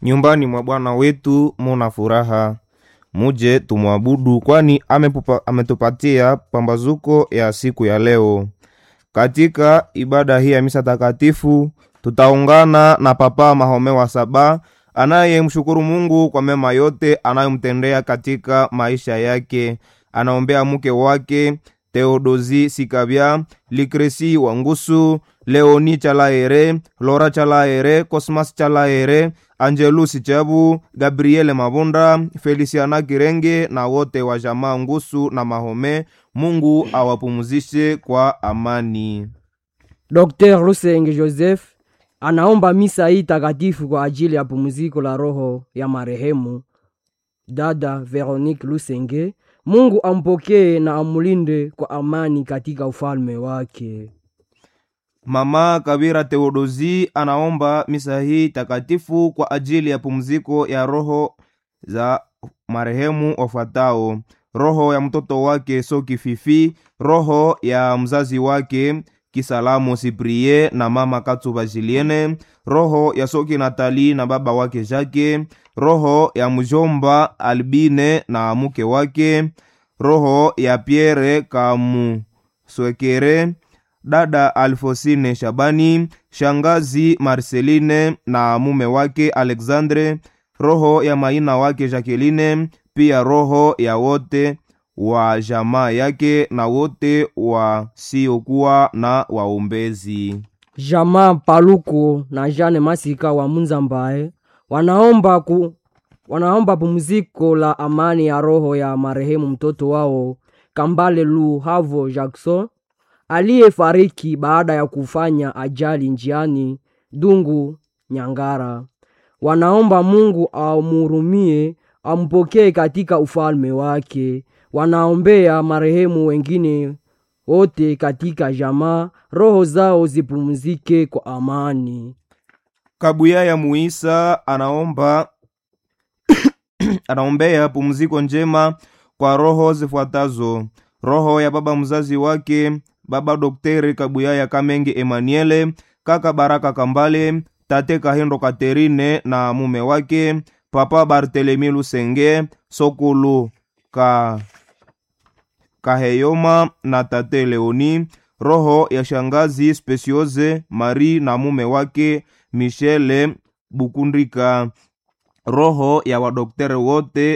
nyumbani mwa Bwana wetu muna furaha, muje tumwabudu, kwani amepupa- ametupatia pambazuko ya siku ya leo. Katika ibada hii ya misa takatifu tutaungana na Papa Mahome wa Saba anayemshukuru Mungu kwa mema yote anayomtendea katika maisha yake. Anaombea mke wake Theodosi Sikabya, Likresi Wangusu, Leoni Chalaere, Lora Chalaere, Cosmas Chalaere, Angelus Chabu, Gabriele Mabunda, Feliciana Kirenge na wote wa jamaa Ngusu na Mahome. Mungu awapumzishe kwa amani. Dr. Lusenge Joseph anaomba misa hii takatifu kwa ajili ya pumziko la roho ya marehemu dada Veronique Lusenge. Mungu ampokee na amulinde kwa amani katika ufalme wake. Mama Kabira Theodosi anaomba misa hii takatifu kwa ajili ya pumziko ya roho za marehemu wafuatao: roho ya mtoto wake Soki Fifi, roho ya mzazi wake Kisalamu Siprie na mama Katsuba Julienne, roho ya Soki Natali na baba wake Jake, roho ya mjomba Albine na mke wake, roho ya Pierre Kamuswekere, dada Alfosine Shabani, shangazi Marceline na mume wake Alexandre, roho ya maina wake Jacqueline, pia roho ya wote wa jamaa yake na wote wasiokuwa na waombezi. Jamaa Paluku na Jane Masika wa Munzambaye wanaomba ku, wanaomba pumziko la amani ya roho ya marehemu mtoto wao Kambale Lu Havo Jackson aliyefariki baada ya kufanya ajali njiani Dungu Nyangara. Wanaomba Mungu amhurumie, ampokee katika ufalme wake. Wanaombea marehemu wengine wote katika jamaa, roho zao zipumzike kwa amani. Kabuya ya Muisa anaomba anaombea pumziko njema kwa roho zifuatazo: roho ya baba mzazi wake baba Dokteri Kabuya ya Kamenge Emmanuele, kaka Baraka Kambale, tate Kahindo Katerine na mume wake, papa Bartelemi Lusenge, Sokulu ka Kaheyoma na tate Leoni, roho ya shangazi Speciose Marie na mume wake Michele Bukundika, roho ya wadokteri wote